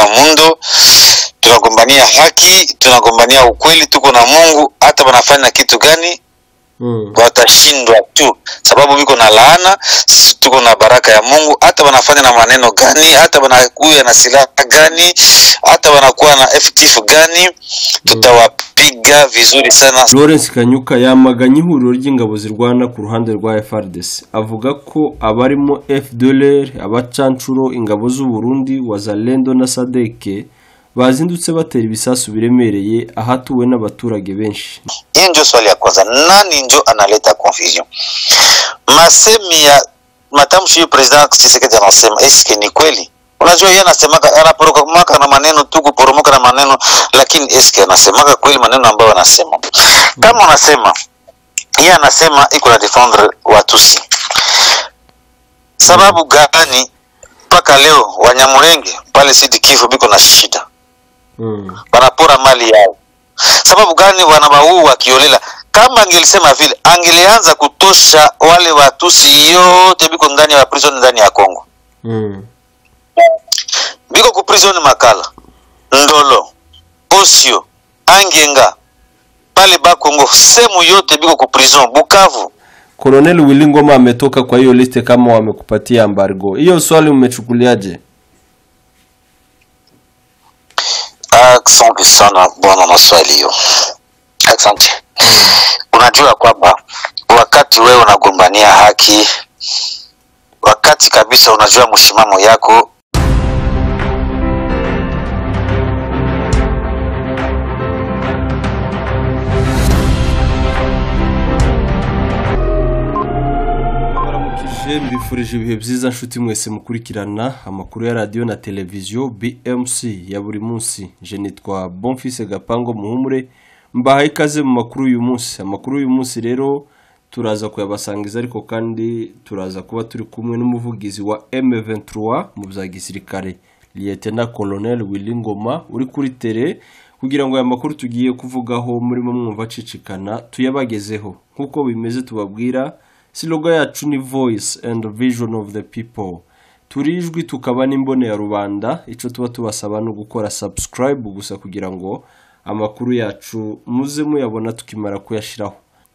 na mundo tunagombania haki tunagombania ukweli tuko na mungu hata wanafanya kitu gani Mm. watashindwa tu sababu biko na laana sisi tuko na baraka ya mungu hata wanafanya na maneno gani hata wanakuya na silaha gani hata wanakuwa na FTF gani tutawapiga vizuri sana Lawrence Kanyuka yamaganye ihuriro ry'ingabo zirwana ku ruhande rwa FARDC avuga ko abarimo FDLR abacancuro ingabo z'u Burundi Wazalendo na Sadeke bazindutse batera ibisasu biremereye ahatuwe n'abaturage benshi hiyo ndio swali ya kwanza nani ndio analeta confusion masemi ya matamshi hiyo president Tshisekedi anasema eske ni kweli unajua yeye anasemaka anaporomoka na maneno tu kuporomoka na maneno lakini eske anasemaka kweli maneno ambayo anasema kama unasema yeye anasema iko na defendre watusi sababu gani mpaka leo wanyamurenge pale Sud Kivu biko na shida mm. wanapora mali yao sababu gani wanawaua wakiolela kama angelisema vile angelianza kutosha wale watusi yote biko ndani ya prison ndani ya Kongo Mm. biko ku prison Makala Ndolo Osio Angenga pale Bakongo sehemu yote biko ku prison Bukavu Colonel Willy Ngoma ametoka kwa hiyo liste kama wamekupatia embargo. Hiyo swali umechukuliaje? Asante sana bwana na swali hiyo. Asante. Unajua kwamba wakati wewe unagombania haki, wakati kabisa unajua msimamo yako baramukije mbifurije ibihe byiza nshuti mwese mukurikirana amakuru ya radiyo na televiziyo BMC ya buri munsi je nitwa Bonfils Gapango Muhumure mbahaye ikaze mu makuru y'uyu munsi amakuru y'uyu munsi rero turaza kuyabasangiza ariko kandi turaza kuba turi kumwe n'umuvugizi wa M23 mu bya gisirikare Lieutenant Colonel Willy Ngoma uri kuri tere kugira ngo aya makuru tugiye kuvugaho murimo mwumva acicikana tuyabagezeho nk'uko bimeze tubabwira siloga yacu ni voice and vision of the people turi ijwi tukaba n'imbone ya rubanda icyo tuba tubasaba ni ugukora subscribe gusa kugira ngo amakuru yacu muze muyabona tukimara kuyashyiraho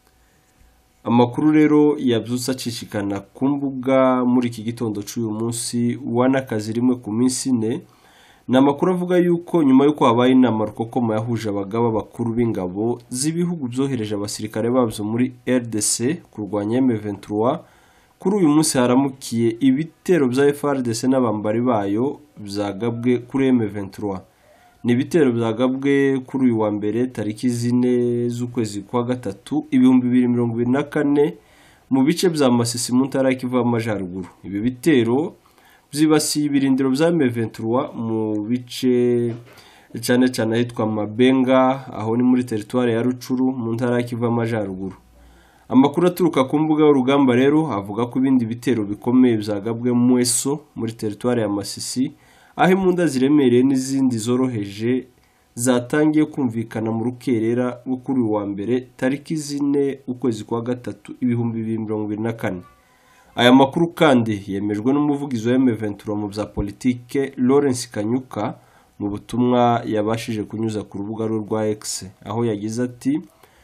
amakuru rero yabyutse acicikana ku mbuga muri iki gitondo cy'uyu munsi wanakazi rimwe ku minsi ine ni amakuru avuga yuko nyuma y'uko habaye inama rukokoma yahuje abagaba bakuru b'ingabo z'ibihugu byohereje abasirikare babyo muri rdc kurwanya m23 kuri uyu munsi haramukiye ibitero bya frdc n'abambari bayo byagabwe kuri m23 ni ibitero byagabwe kuri uyu wa mbere tariki zine z'ukwezi kwa gatatu ibihumbi bibiri mirongo ibiri na kane mu bice bya masisi mu ntara ya kivu y'amajyaruguru ibi bitero byibasiye ibirindiro bya M23 mu bice cyane cyane ahitwa Mabenga aho ni muri teritwari ya Rucuru mu ntara ya Kivu y'Amajyaruguru amakuru aturuka ku mbuga y'urugamba rero avuga ko ibindi bitero bikomeye byagabwe mu Mweso muri teritwari ya Masisi aho imbunda ziremereye n'izindi zoroheje zatangiye kumvikana mu rukerera rwo kuri uyu wa mbere tariki zine ukwezi kwa gatatu ibihumbi bibiri mirongo ibiri na kane aya makuru kandi yemejwe n'umuvugizi wa M23 mu bya politike Lawrence Kanyuka mu butumwa yabashije kunyuza ku rubuga rwe rwa X aho yagize ati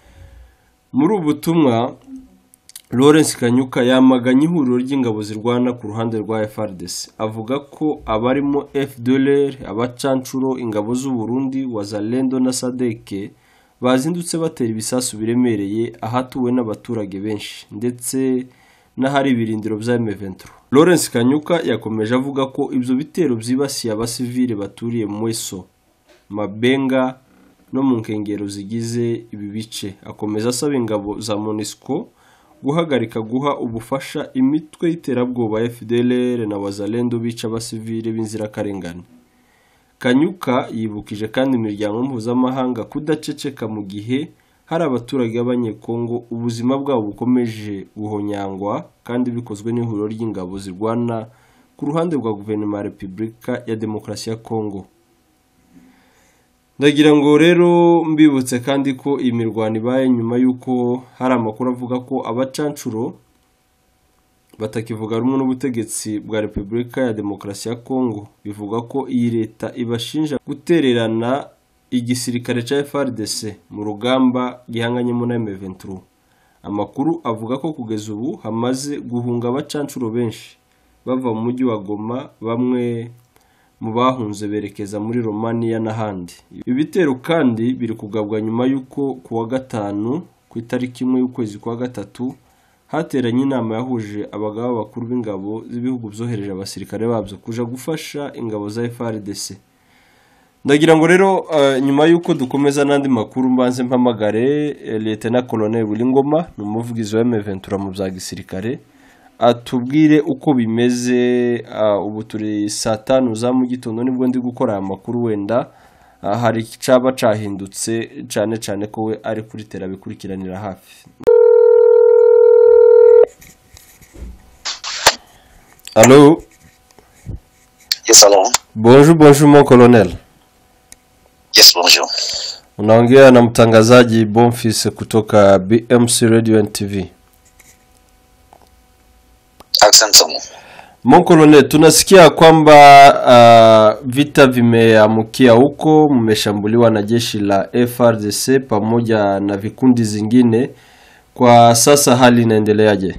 muri ubu butumwa Lawrence Kanyuka yamaganye ihuriro ry'ingabo zirwana ku ruhande rwa FARDC avuga ko abarimo FDLR abacancuro ingabo z'u Burundi Wazalendo na Sadeke bazindutse batera ibisasu biremereye ahatuwe n'abaturage benshi ndetse n'ahari ibirindiro bya M23 Lawrence Kanyuka yakomeje avuga ko ibyo bitero byibasiye abasivile baturiye Mweso Mabenga no mu nkengero zigize ibi bice akomeza asaba ingabo za MONUSCO guhagarika guha ubufasha imitwe y'iterabwoba FDLR na Wazalendo bica abasivile b'inzirakarengane Kanyuka yibukije kandi imiryango mpuzamahanga kudaceceka mu gihe hari abaturage b'abanyekongo ubuzima bwabo bukomeje guhonyangwa kandi bikozwe n'ihuriro ry'ingabo zirwana ku ruhande rwa guverinoma ya repubulika ya demokarasi ya kongo ndagira ngo rero mbibutse kandi ko iyi mirwano ibaye nyuma y'uko hari amakuru avuga ko abacancuro batakivuga rumwe n'ubutegetsi bwa repubulika ya demokarasi ya kongo bivuga ko iyi leta ibashinja gutererana igisirikare cya frdc mu rugamba gihanganyemo na m23 amakuru avuga ko kugeza ubu hamaze guhunga abacancuro benshi bava mu mujyi wa goma bamwe mu bahunze berekeza muri romania n'ahandi ibi bitero kandi biri kugabwa nyuma y'uko ku wa gatanu ku itariki imwe y'ukwezi kwa gatatu hateranye inama yahuje abagaba bakuru b'ingabo z'ibihugu byohereje abasirikare babyo kuja gufasha ingabo za FRDC ndagira ngo rero eh, nyuma y'uko dukomeza n'andi makuru mbanze mpamagare eh, Lieutenant Colonel Wilingoma ni umuvugizi wa M23 mu bya gisirikare atubwire uko bimeze ah, ubu turi saa tanu za mu gitondo nibwo ndi gukora aya makuru wenda ah, hari icaba cahindutse cyane cyane ko we ari kuri tera bikurikiranira hafi Allô Yes, hello. Bonjour, bonjour mon colonel. Yes, bonjour. Unaongea na mtangazaji Bonfils kutoka BMC Radio and TV. Asante sana. Mon colonel, tunasikia kwamba uh, vita vimeamukia huko, mmeshambuliwa na jeshi la FRDC pamoja na vikundi zingine. Kwa sasa hali inaendeleaje?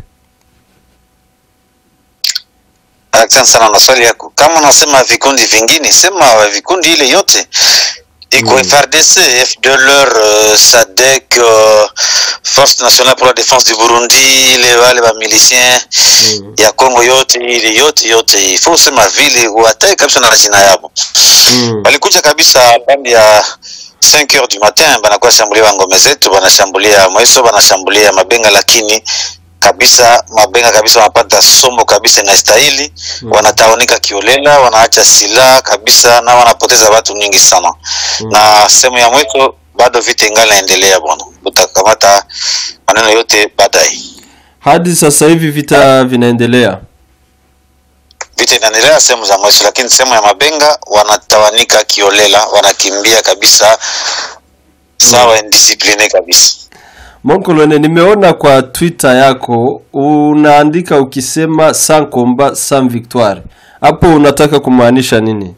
Asante sana na swali yako. Kama unasema vikundi vingine, sema vikundi ile yote iko Mm. FRDC, FDLR, uh, SADC, uh, Force Nationale pour la Défense du Burundi, ile wale ba milicien Mm. ya Kongo yote ile yote yote, ifo usema vile watae kabisa na jina yabo. Mm. Walikuja kabisa bandi ya 5 heures du matin, banakuwa shambulia ngome zetu, banashambulia Mweso, banashambulia Mabenga, lakini kabisa Mabenga kabisa wanapata somo kabisa inastahili Mm. wanataonika kiolela, wanaacha silaha kabisa na wanapoteza watu nyingi sana Mm. na sehemu ya mwisho bado vita ingali naendelea bwana, utakamata maneno yote baadaye. Hadi sasa hivi vita vinaendelea. Vita inaendelea sehemu za mwisho, lakini sehemu ya Mabenga wanatawanika kiolela, wanakimbia kabisa sawa indiscipline kabisa. Mon colonel, nimeona kwa Twitter yako unaandika ukisema sans combat sans victoire. Hapo unataka kumaanisha nini?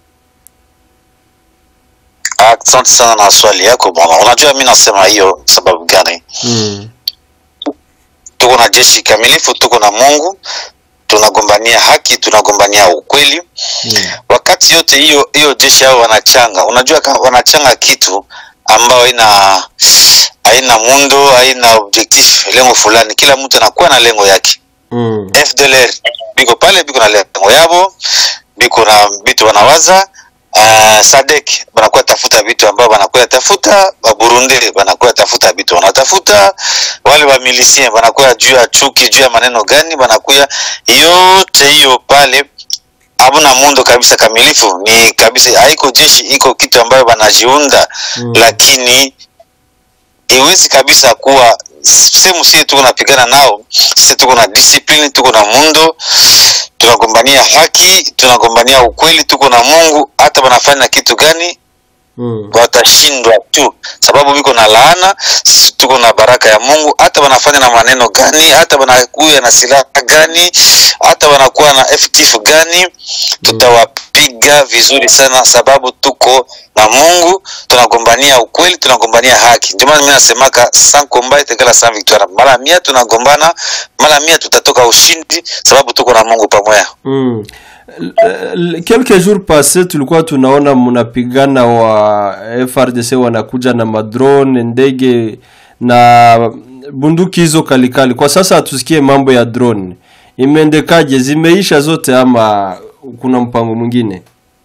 Asante sana na swali yako bwana. Unajua mimi nasema hiyo sababu gani? Mm. Tuko na jeshi kamilifu, tuko na Mungu, tunagombania haki, tunagombania ukweli. Mm. Wakati yote hiyo hiyo jeshi hao wanachanga, unajua kama wanachanga kitu ambayo haina haina mundo, haina objectif, lengo fulani. Kila mtu anakuwa na lengo yake. Mm. FDLR biko pale biko na lengo yabo, biko na vitu wanawaza. Uh, Sadek banakuwa tafuta vitu ambao banakuwa tafuta, ba Burundi banakuwa tafuta vitu wanatafuta, wale wa milicien banakuwa juu ya chuki, juu ya maneno gani, banakuwa yote hiyo pale hamuna mundo kabisa kamilifu, ni kabisa haiko jeshi, iko kitu ambayo banajiunda Mm. lakini iwezi kabisa kuwa sehemu sie tuko napigana nao, sisi tuko na discipline, tuko na mundo, tunagombania haki, tunagombania ukweli, tuko na Mungu. Hata wanafanya kitu gani Mm. watashindwa tu, sababu biko na laana, sisi tuko na baraka ya Mungu. Hata wanafanya na maneno gani, hata wanakuya na silaha gani, hata wanakuwa na FTF gani, tutawapiga vizuri sana, sababu tuko na Mungu, tunagombania ukweli, tunagombania haki. Ndio maana mimi nasemaka sans combat égale sans victoire. Mara mia tunagombana, mara mia tutatoka ushindi, sababu tuko na Mungu pamoja. Mm. L- l- Quelques jours passés tulikuwa tunaona mnapigana wa FRDC wanakuja na madrone, ndege na bunduki hizo kalikali. Kwa sasa hatusikie mambo ya drone. Imeendekaje? Zimeisha zote ama kuna mpango mwingine?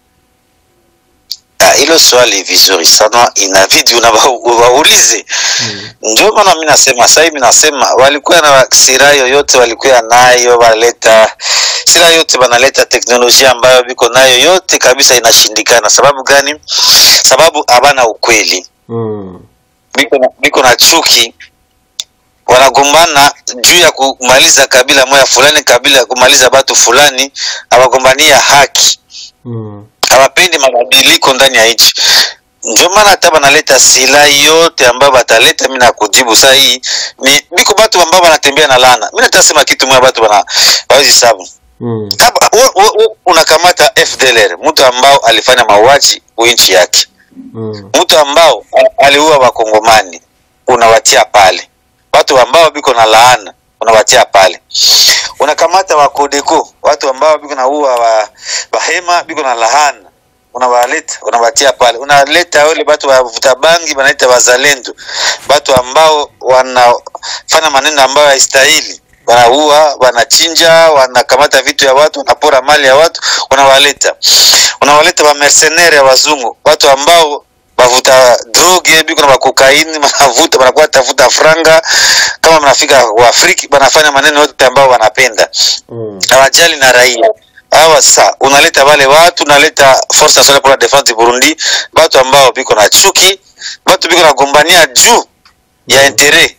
Ah, hilo swali vizuri sana, inabidi unaba- waulize. Ndio maana mimi nasema sasa hivi nasema walikuwa na silaha yoyote walikuwa nayo, waleta silaha yote, wanaleta teknolojia ambayo biko nayo yote kabisa, inashindikana. Sababu gani? Sababu habana ukweli, Mm. biko na, biko na chuki, wanagombana juu ya kumaliza kabila moja fulani, kabila kumaliza batu fulani, hawagombania haki Mm. hawapendi mabadiliko ndani ya nchi. ndio maana hata banaleta sila yote ambayo bataleta mi nakujibu saa hii ni biko batu ambao banatembea na lana mi natasema kitu moya batu bana bawezi sabu Mm. hapa u- u- u- unakamata FDLR mtu ambao alifanya mauaji nchi yake Mm. mtu ambao aliua wakongomani unawatia pale watu ambao biko na laana unawatia pale unakamata wakodeko watu ambao biko naua wa, wahema biko na laana unawaleta unawatia pale unaleta wale watu wavuta bangi wanaita wazalendo watu ambao wanafanya maneno ambayo haistahili wanaua wanachinja wanakamata vitu ya watu wanapora mali ya watu unawaleta unawaleta wa mercenaire ya wazungu watu ambao bavuta droge biko na bakokaini banavuta banakuwa tafuta franga kama mnafika waafriki banafanya maneno yote ambao wanapenda Mm. hawajali na raia hawa sa unaleta wale watu unaleta force nationale pour la défense du Burundi watu ambao biko na chuki watu biko nagombania juu ya intere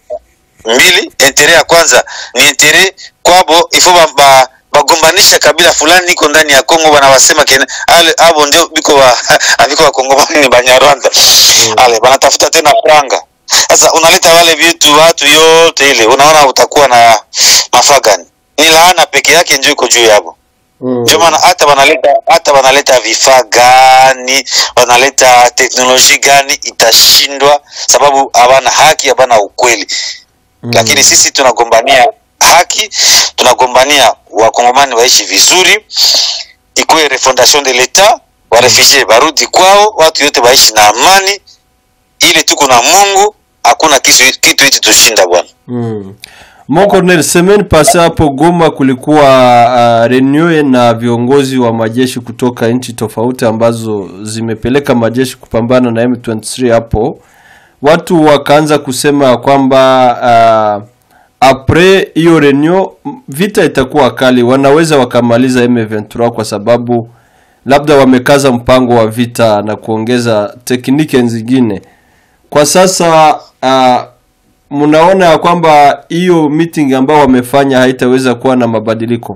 mbili intere ya kwanza ni intere kwabo ifo ba, ba, bagombanisha kabila fulani iko ndani ya Kongo wanawasema kene ale abo ndio biko wa abiko wakongomani ni banyarwanda ale banatafuta tena franga sasa unaleta wale vitu watu yote ile unaona utakuwa na mafaa gani ni laana peke yake ndio iko juu yabo Mm. ndio maana hata wanaleta hata wanaleta vifaa gani wanaleta teknolojia gani itashindwa sababu hawana haki hawana ukweli Mm. lakini sisi tunagombania haki tunagombania wakongomani waishi vizuri ikuwe refondation de l'etat warefugie barudi kwao watu yote waishi na amani ili tuko na mungu hakuna kitu kitu hichi tushinda bwana Mm. Mon Colonel, semaine passée hapo Goma kulikuwa uh, reunion na viongozi wa majeshi kutoka nchi tofauti ambazo zimepeleka majeshi kupambana na M23 hapo. Watu wakaanza kusema ya kwamba uh, apres hiyo reunion m- vita itakuwa kali, wanaweza wakamaliza M23 kwa sababu labda wamekaza mpango wa vita na kuongeza tekniki zingine. Kwa sasa uh, mnaona ya kwamba hiyo meeting ambao wamefanya haitaweza kuwa na mabadiliko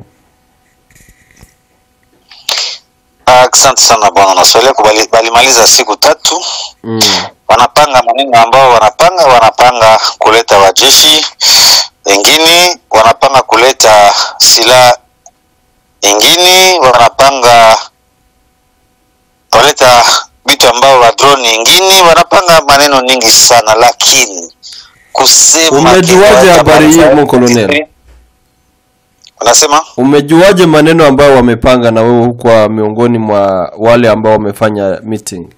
asante sana bwana naswali yako bali- balimaliza siku tatu mm. wanapanga maneno ambao wanapanga wanapanga kuleta wajeshi wengine wanapanga kuleta silaha ingine wanapanga waleta vitu ambao wa drone ingine wanapanga maneno nyingi sana lakini kusema Umejuaje kitu habari hii, hata- mon colonel? unasema umejuaje maneno ambayo wamepanga na wewe hukuwa miongoni mwa wale ambao wamefanya meeting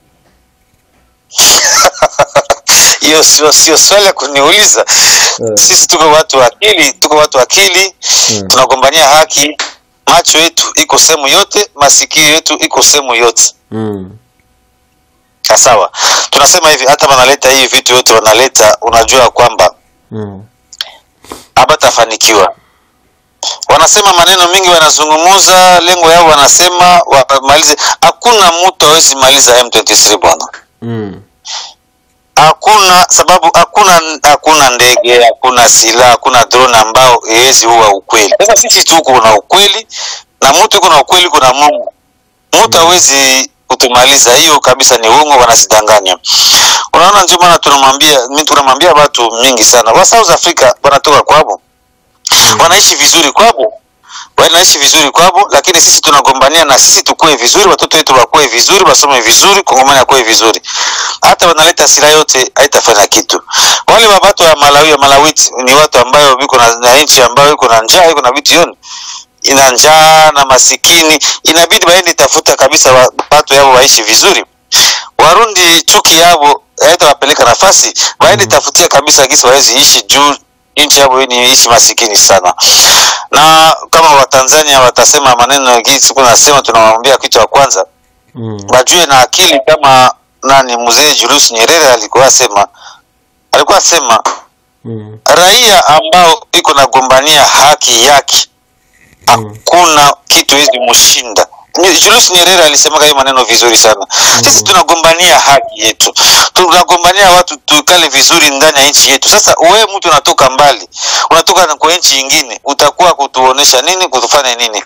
hiyo sio sio swali ya kuniuliza sisi tuko watu wa akili tuko watu wa akili Mm. tunagombania haki macho yetu iko sehemu yote masikio yetu iko sehemu yote mm. Ah, sawa tunasema hivi hata wanaleta hii vitu yote wanaleta unajua kwamba Mm. habatafanikiwa wanasema maneno mingi wanazungumuza lengo yao wanasema wamalize hakuna mtu awezi maliza m23 bwana Mm. hakuna sababu hakuna hakuna ndege hakuna silaha hakuna drone ambao iwezi huwa ukweli sasa sisi tuko na ukweli na mtu iko na ukweli kuna mungu mtu hawezi kutumaliza hiyo kabisa ni uongo wanasidanganya unaona ndio maana tunamwambia mi tunamwambia watu mingi sana wa south africa wanatoka kwabo wanaishi vizuri kwabo wanaishi vizuri kwabo lakini sisi tunagombania na sisi tukue vizuri watoto wetu wakuwe vizuri wasome vizuri kongomani akuwe vizuri hata wanaleta silaha yote haitafanya kitu wale wa watu wa malawi wa malawiti ni watu ambayo biko na, na nchi ambayo iko na njaa iko na vitu yoni ina njaa na masikini inabidi waende tafuta kabisa wa- watu yao waishi vizuri warundi chuki yavo haitawapeleka nafasi waende tafutia kabisa gisi wawezi ishi juu nchi yavo ni ishi masikini sana na kama watanzania watasema maneno gisi kunasema tunawambia kitu cha kwanza Mm. wajue na akili kama nani mzee Julius Nyerere alikuwa sema alikuwa sema Mm. raia ambao iko nagombania haki yake hakuna kitu hizi mshinda Ni- Julius Nyerere alisemaga hiyo maneno vizuri sana sisi tunagombania haki yetu tunagombania watu tukale vizuri ndani ya nchi yetu sasa wewe mtu unatoka mbali unatoka na kwa nchi ingine utakuwa kutuonesha nini kutufanya nini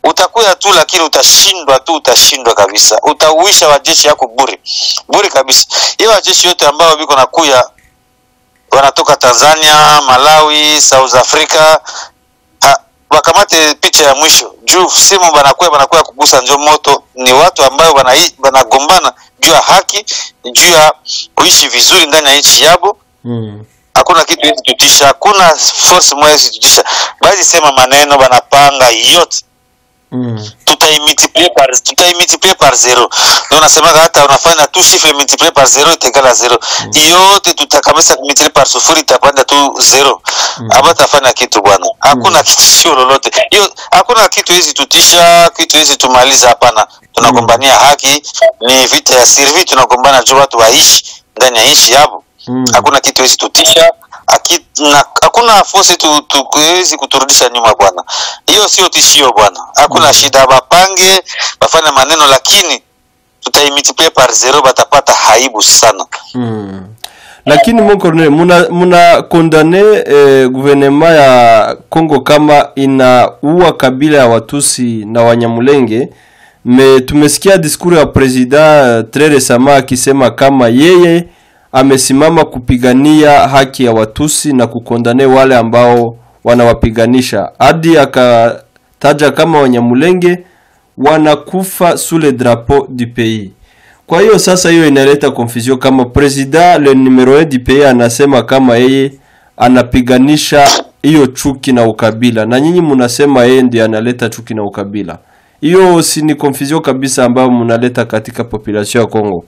utakuya tu lakini utashindwa tu utashindwa kabisa utauisha wajeshi yako bure bure kabisa hiyo wajeshi yote ambao biko nakuya wanatoka tanzania malawi south africa ha, wakamate picha ya mwisho juu simu banakuya banakuya kugusa njo moto ni watu ambayo banai- banagombana juu ya haki juu ya kuishi vizuri ndani ya nchi yabo Mm. hakuna kitu hizi tutisha hakuna force moja hizi tutisha basi sema maneno banapanga yote Mm. tutaimultiplier par tutaimultiplier par zero ndio nasemaga hata unafanya tu chiffre multiplier par zero itegala zero yote tutakamisa multiplier par sufuri itapanda tu zero Mm. hapa tafanya kitu bwana hakuna kitishio lolote hiyo hakuna kitu hizi tutisha kitu hizi tumaliza hapana tunagombania haki ni vita ya sirvi tunagombana juu watu waishi ndani ya nchi yabo Mm. hakuna kitu hizi tutisha haki- na- hakuna fosi tu- tu- kuwezi kuturudisha nyuma bwana hiyo sio tishio bwana hakuna Mm. shida bapange bafanye maneno lakini tutaimultiplie par zero batapata haibu sana Mm. lakini mon colonel muna, muna kondane eh, guvernema ya Kongo kama inaua kabila ya Watusi na Wanyamulenge me tumesikia diskuru ya president tres resama akisema kama yeye amesimama kupigania haki ya Watusi na kukondane wale ambao wanawapiganisha hadi akataja kama Wanyamulenge wanakufa sous le drapeau du pays kwa hiyo sasa hiyo inaleta confusion kama president le numero 1 du pays anasema kama yeye anapiganisha hiyo chuki na ukabila na nyinyi mnasema yeye ndiye analeta chuki na ukabila. Hiyo si ni confusion kabisa ambayo mnaleta katika population ya Kongo.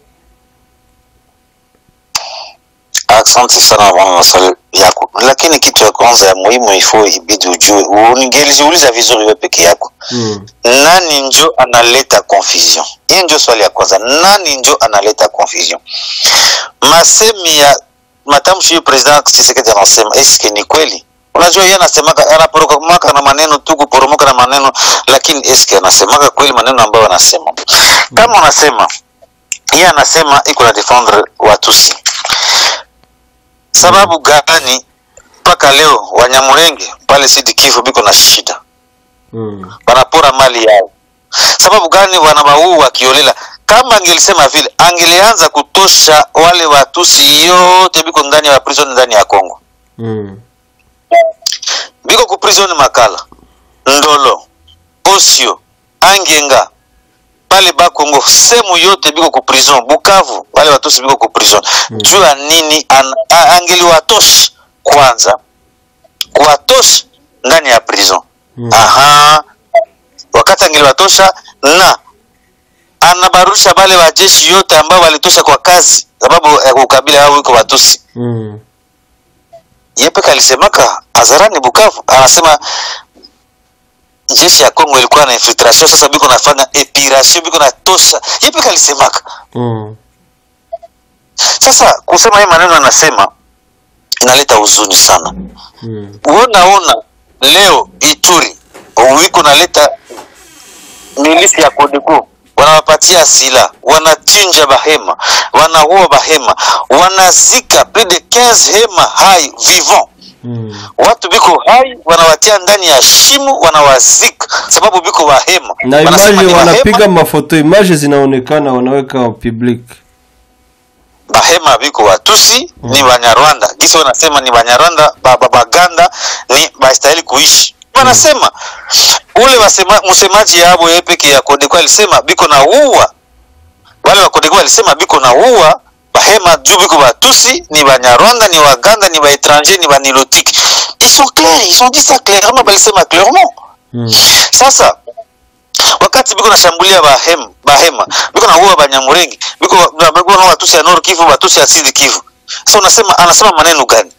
asante sana bwana maswali yako lakini kitu ya kwanza ya muhimu ifo ibidi ujue ungelijiuliza vizuri wewe peke yako Mm. nani njo analeta confusion hiyo ndio swali ya kwanza nani njo analeta confusion masemi ya matamshi hiyo president Tshisekedi anasema eske ni kweli unajua yeye anasemaga anaporomoka na maneno tu kuporomoka na maneno lakini eske anasemaga kweli maneno ambayo anasema kama unasema yeye anasema iko na defendre watusi sababu gani mpaka leo wanyamulenge pale Sud Kivu biko na shida Mm. wanapora mali yao. Sababu gani wanawaua wakiolela? Kama angelisema vile, angelianza kutosha wale watusi yote biko ndani ya prison ndani ya Kongo, Mm. biko ku prison Makala, Ndolo, Osio, Angenga pale Bakongo, sehemu yote biko ku prison. Bukavu wale watusi biko ku prison. Mm. Juu ya nini? An, a- angeliwatosha kwanza, kuwatosha ndani ya prison Mm. aha wakati angeliwatosha na anabarusha bale wajeshi yote ambao walitosha kwa kazi sababu ya ukabila wao iko watusi Mm. yepeka alisemaka hadharani bukavu anasema jeshi ya kongo ilikuwa na infiltration sasa biko nafanya epiration biko natosha yepeka alisemaka Mm. sasa kusema hii maneno anasema inaleta huzuni sana Mm. unaona leo Ituri wiko naleta milisi ya Kodeko wanawapatia sila, wanachinja bahema, wanaua bahema, wanazika plus de 15 hema hai vivant Mm. watu biko hai wanawatia ndani ya shimo wanawazika sababu biko bahema Na Wanasema image ni wanapiga mafoto, image zinaonekana, wanaweka public. bahema biko watusi ni banyarwanda gisi wanasema ni banyarwanda ba- ba- baganda ni bastahili kuishi wanasema ule wasema, msemaji yabo yeye peke ya Kodeko alisema biko na uwa wale wa Kodeko alisema biko na uwa bahema juu biko batusi ni banyarwanda ni waganda ni baetranger ni banilotiki ils sont clairs ils ont dit ça clairement balisema clairement Mm. sasa wakati biko nashambulia bahema, bahema biko naua banyamurenge biko na- biko na watusi ya Nord Kivu watusi ya Sud Kivu. Sasa unasema anasema maneno gani?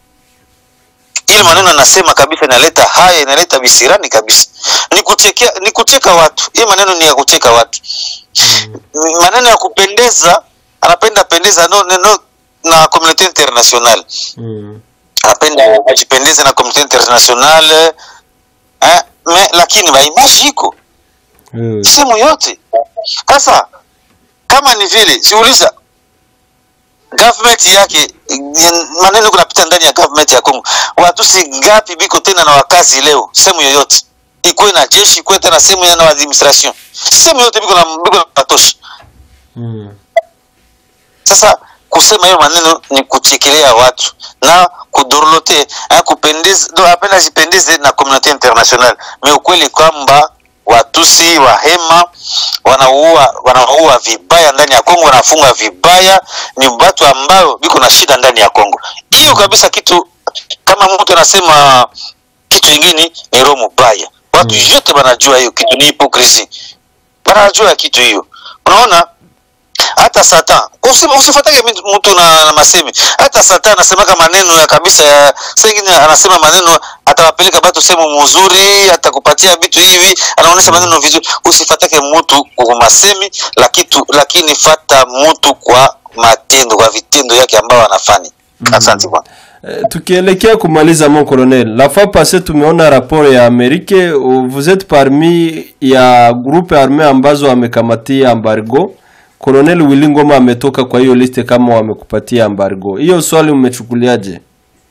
Ile maneno anasema kabisa inaleta haya, inaleta visirani kabisa, ni kuchekea, ni kucheka watu. Hii maneno ni ya kucheka watu, Ni maneno ya kupendeza, anapenda pendeza no, no, no, na community international Mm. anapenda ajipendeze na community international eh, me, lakini maimaji iko Eh. sehemu yote. Sasa kama ni vile, siuliza government yake mm, maneno kunapita ndani ya government ya Kongo, watusi gapi biko tena na wakazi leo sehemu yoyote ikuwe na jeshi ikuwe tena sehemu ya na administration sehemu yote biko na biko na patosha Mm. sasa kusema hiyo maneno ni kuchekelea watu na kudorlote eh, kupendeze do apenda zipendeze na community international me ukweli kwamba watusi wahema wanaua wanaua vibaya ndani ya Kongo wanafunga vibaya ni watu ambao biko na shida ndani ya Kongo hiyo kabisa kitu kama mtu anasema kitu ingine ni roho mubaya watu Mm. yote wanajua hiyo kitu ni hipokrisi wanajua kitu hiyo unaona hata satan usi- usifuatage mtu mtu na, na masemi hata satan anasemaka maneno ya kabisa ya sengine anasema maneno atawapeleka batu sehemu mzuri atakupatia vitu hivi anaonyesha maneno vizuri usifatake mtu kwa masemi lakitu, lakini fata mtu kwa matendo kwa vitendo yake ambao anafanya asante bwana Eh, tukielekea kumaliza mon colonel la fois passée tumeona rapport ya Amerike uh, vous êtes parmi ya groupe armé ambazo wamekamatia embargo Colonel Willy Ngoma ametoka kwa hiyo liste kama wamekupatia embargo hiyo swali umechukuliaje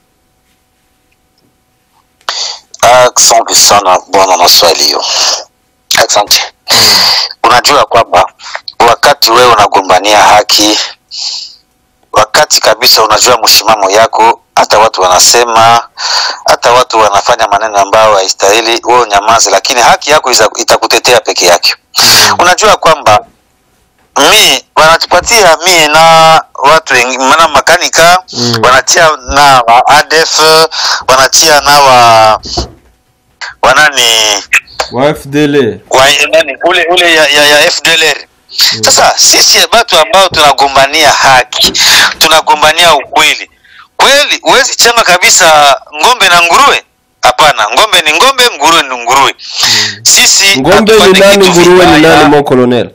Asante sana bwana na swali hiyo. Asante. Unajua kwamba wakati wewe unagombania haki, wakati kabisa unajua msimamo yako, hata watu wanasema, hata watu wanafanya maneno ambayo haistahili, wewe unyamaze, lakini haki yako iza- itakutetea peke yake. Unajua kwamba mi wanatupatia mi na watu wengi maana makanika Mm. wanatia na wa ADF wanatia na wa wanani wa FDL wa nani ule ule ya, ya, ya FDLR sasa sisi watu ambao tunagombania haki tunagombania ukweli kweli huwezi changa kabisa ng'ombe na nguruwe hapana ng'ombe ni ng'ombe nguruwe ni nguruwe sisi ngombe ni hatufanye nani kitu nguruwe ni vibaya. nani mon colonel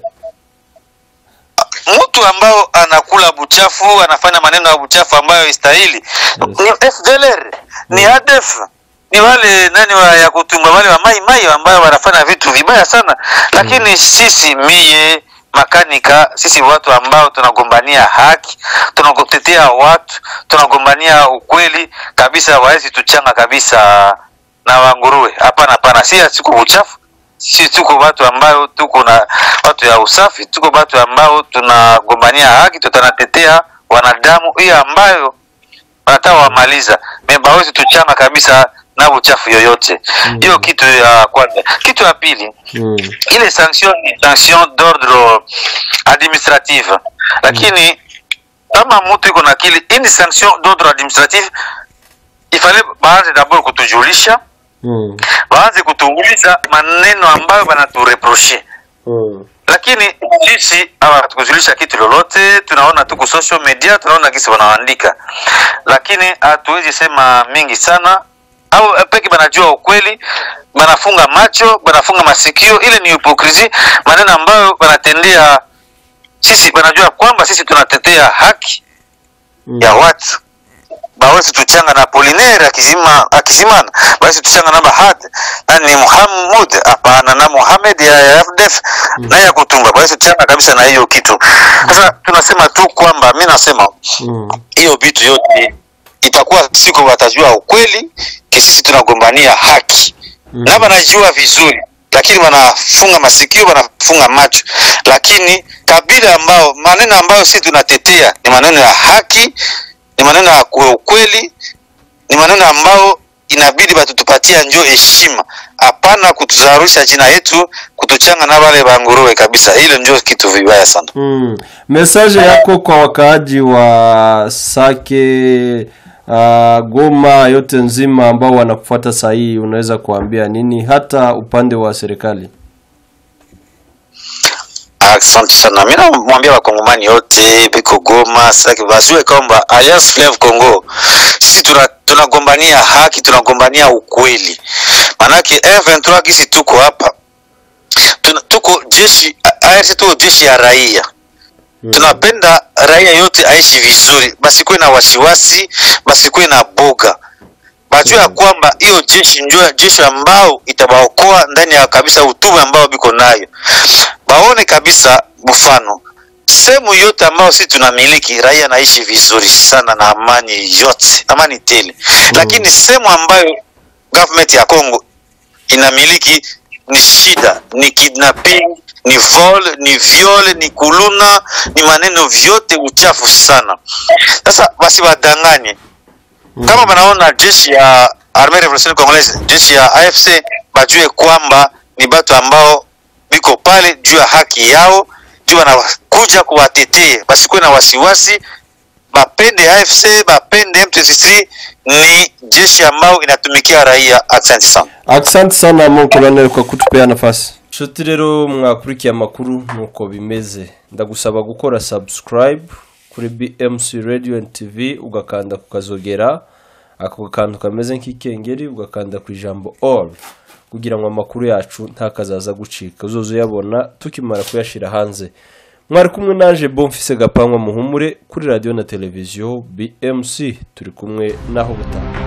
mtu ambao anakula buchafu anafanya maneno ya buchafu ambayo istahili ni FDLR ni ADF ni wale nani wa ya kutumba wale wa mai mai ambayo wanafanya vitu vibaya sana lakini sisi mie makanika sisi watu ambao tunagombania haki tunatetea watu tunagombania ukweli kabisa waezi tuchanga kabisa na wanguruwe hapana hapana si siku buchafu sisi tuko watu ambao tuko na watu ya usafi tuko watu ambao tunagombania haki tutanatetea wanadamu hiyo ambayo wanataka wamaliza membawezi tuchanga kabisa na uchafu yoyote hiyo Mhm. kitu ya kwanza kitu ya pili mm. ile sanction ni sanction d'ordre administrative lakini kama mtu iko na akili hii ni sanction d'ordre administrative ifale baanze dabord kutujulisha Mm. waanze kutuuliza maneno ambayo wanatureproche Mm. lakini sisi hawatukujulisha kitu lolote tunaona tu ku social media tunaona kisi wanaandika lakini hatuwezi sema mingi sana au peke banajua ukweli banafunga macho banafunga masikio ile ni hipokrisi maneno ambayo banatendea sisi banajua kwamba sisi tunatetea haki Mm. ya watu bawezi tuchanga na Apollinaire akizima akizimana bawezi tuchanga na Bahad nani Muhammad hapana na Muhammad ya ya FDF Mm. na ya kutumba bawezi tuchanga kabisa na hiyo kitu sasa tunasema tu kwamba mi nasema Mm. hiyo vitu yote itakuwa siku watajua ukweli ki sisi tunagombania haki Mm. na wanajua vizuri lakini wanafunga masikio wanafunga macho lakini kabila ambao maneno ambayo sisi tunatetea ni maneno ya haki ni maneno ya ku- ukweli ni maneno ambayo inabidi batutupatia njo heshima hapana kutuzarusha jina yetu kutuchanga na wale banguruwe kabisa hilo ndio kitu vibaya sana Mm. Message yako kwa wakaaji wa Sake uh, Goma yote nzima ambao wanakufuata saa hii unaweza kuambia nini hata upande wa serikali? asante sana mi namwambia wakongomani yote biko goma saki wajue kwamba alliance fleuve congo sisi tuna- tunagombania haki tunagombania ukweli manake m23 kisi tuko hapa tuna, tuko jeshi ARC tuko jeshi ya raia Mm. tunapenda raia yote aishi vizuri basikuwe na wasiwasi basikuwe na boga bajua ya Mm. kwamba hiyo jeshi ndio jeshi ambao itabaokoa ndani ya kabisa utume ambao biko nayo baone kabisa mfano sehemu yote ambayo sisi tunamiliki raia naishi vizuri sana na amani yote amani tele lakini sehemu ambayo government ya Congo inamiliki ni shida, ni kidnapping, ni vol, ni viol, ni kuluna, ni maneno vyote uchafu sana. Sasa basi wadanganye kama wanaona jeshi ya Armée Révolutionnaire Congolaise, jeshi ya AFC bajue kwamba ni batu ambao biko pale juu ya haki yao, juu wanakuja kuwatetee, basikuwe na wasiwasi, bapende AFC bapende M23, ni jeshi ambao inatumikia raia. Asante sana. Asante sana mon colonel kwa kutupea nafasi. Nshuti rero mwakurikiye amakuru nuko bimeze. Ndagusaba gukora subscribe kuri BMC Radio and TV ugakanda ku kazogera ako kantu kameze nk'ikengeri ugakanda ku ijambo all kugira ngo amakuru yacu ntakazaza gucika uzoze uyabona tukimara kuyashira hanze mwari kumwe naje Bonfise Gapangwa muhumure kuri radio na televiziyo BMC turi kumwe naho gutaha